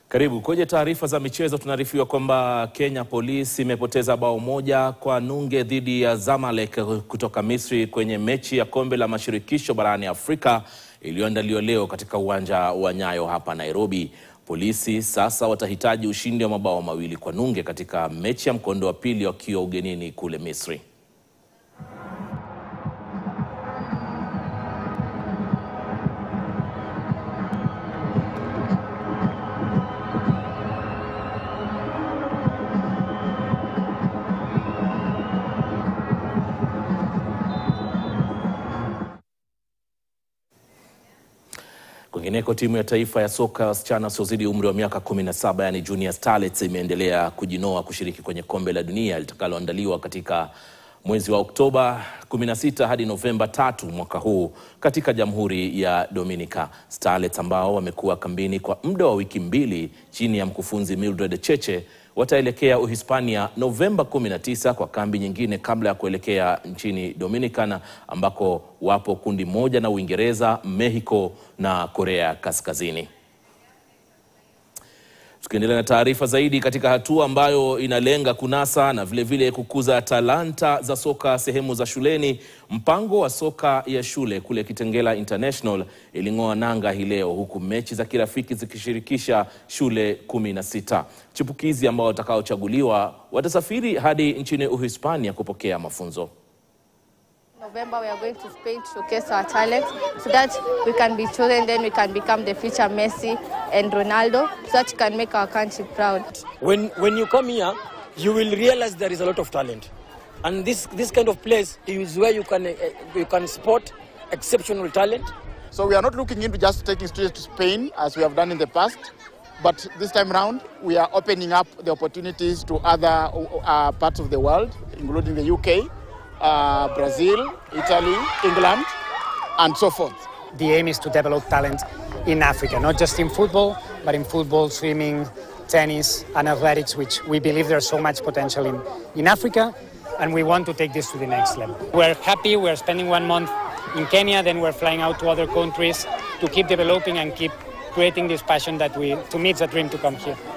Karibu kwenye taarifa za michezo. Tunaarifiwa kwamba Kenya Police imepoteza bao moja kwa nunge dhidi ya Zamalek kutoka Misri kwenye mechi ya kombe la mashirikisho barani Afrika iliyoandaliwa leo katika uwanja wa Nyayo hapa Nairobi. Polisi sasa watahitaji ushindi wa mabao mawili kwa nunge katika mechi ya mkondo wa pili wakiwa ugenini kule Misri. Kwingineko, timu ya taifa ya soka ya wasichana wasiozidi umri wa miaka 17 yani Junior Starlets imeendelea kujinoa kushiriki kwenye kombe la dunia litakaloandaliwa katika mwezi wa Oktoba 16 hadi Novemba tatu mwaka huu katika Jamhuri ya Dominica. Starlets ambao wamekuwa kambini kwa muda wa wiki mbili chini ya mkufunzi Mildred Cheche wataelekea Uhispania Novemba 19 kwa kambi nyingine kabla ya kuelekea nchini Dominican ambako wapo kundi moja na Uingereza, Mexico na Korea Kaskazini. Tukiendelea na taarifa zaidi katika hatua ambayo inalenga kunasa na vilevile vile kukuza talanta za soka sehemu za shuleni, mpango wa soka ya shule kule Kitengela International iling'oa nanga hii leo, huku mechi za kirafiki zikishirikisha shule kumi na sita. Chipukizi ambao watakaochaguliwa watasafiri hadi nchini Uhispania kupokea mafunzo. November, we are going to Spain to showcase our talent so that we can be chosen, then we can become the future Messi and Ronaldo, so that we can make our country proud. When, when you come here, you will realize there is a lot of talent. And this, this kind of place is where you can, uh, you can spot exceptional talent. So we are not looking into just taking students to Spain as we have done in the past, but this time around we are opening up the opportunities to other uh, parts of the world, including the UK, uh, Brazil, Italy, England, and so forth. The aim is to develop talent in Africa, not just in football, but in football, swimming, tennis, and athletics, which we believe there's so much potential in, in Africa, and we want to take this to the next level. We're happy, we're spending one month in Kenya, then we're flying out to other countries to keep developing and keep creating this passion that we, to me, it's a dream to come here.